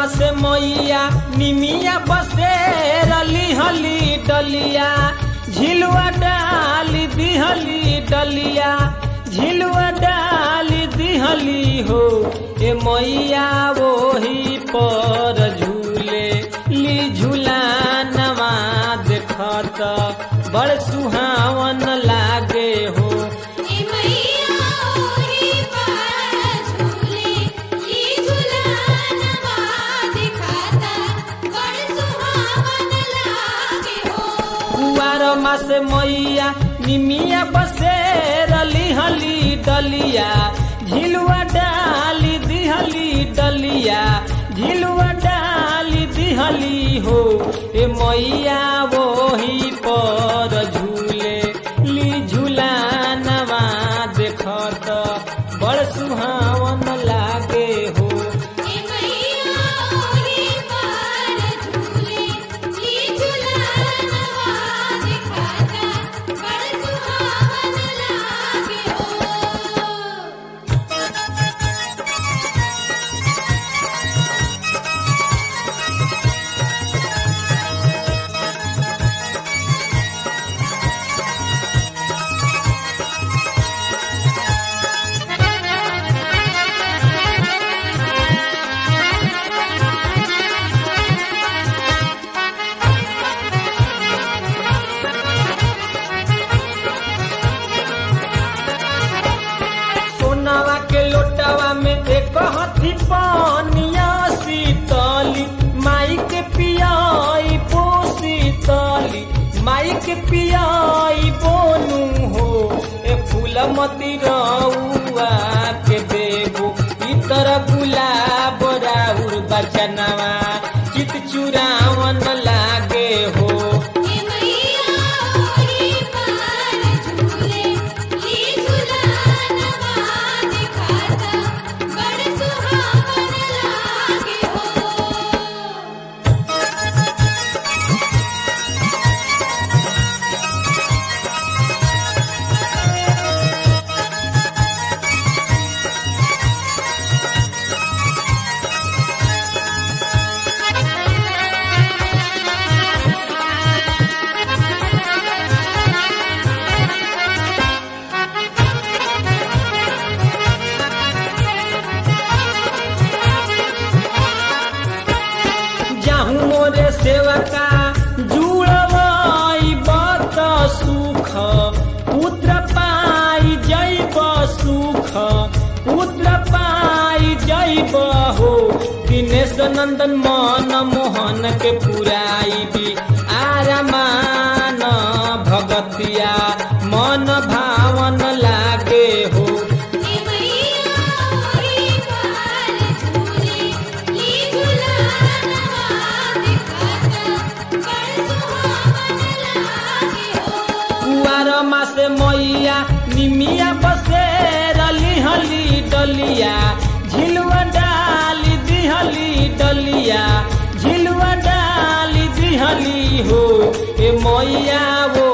से मैया निमिया बसे रली हली डलिया झिलुआ डाली दिहली डलिया झिलुआ डाली दिहली हो ए मैया वही पर झूले ली झूला नवा देखत बड़ सुहावन लागे हो ए मैया ओही पर झूले ई झूलनवा दिखाता बड़ सुहावन लागे हो कुआर मास मैया निमिया बसे रली हली डलिया झिलुआ डाली दिहली डलिया झिलुआ डाली दिहली हो ए मैया वही पर झूले ली झूला नवा देखत बड़ सुहावन लागे हो ए मैया ओही पर झूले ई झूलनवा दिखाता बड़ सुहावन लागे हो सोनावा के लोटावा में एक हथी पानिया शीतली माई के पियाई पो शीतली माई के पियाई बोनू हो ए फूल मती रउआ के देबो इतर गुलाब राउर बचनवा चित चुरावन लागे हो ए मैया ओही पर झूले ई झूलनवा दिखाता बड़ सुहावन लागे हो जाहू मोरे सेवका जुड़वाई बत सुख पुत्र पाई जैब सुख पुत्र पाई जैब हो दिनेश नंदन मन मोहन के पुराई भी आरमान भगतिया मन भावन लागे हो ए मैया ओही पर झूले ई झूलनवा दिखाता बड़ सुहावन लागे हो कुआर मासे मैया निमिया बसे रली हली डलिया झिलुआ डाली दिहली डलिया झिलुआ डाली दिहली हो ए मैया वो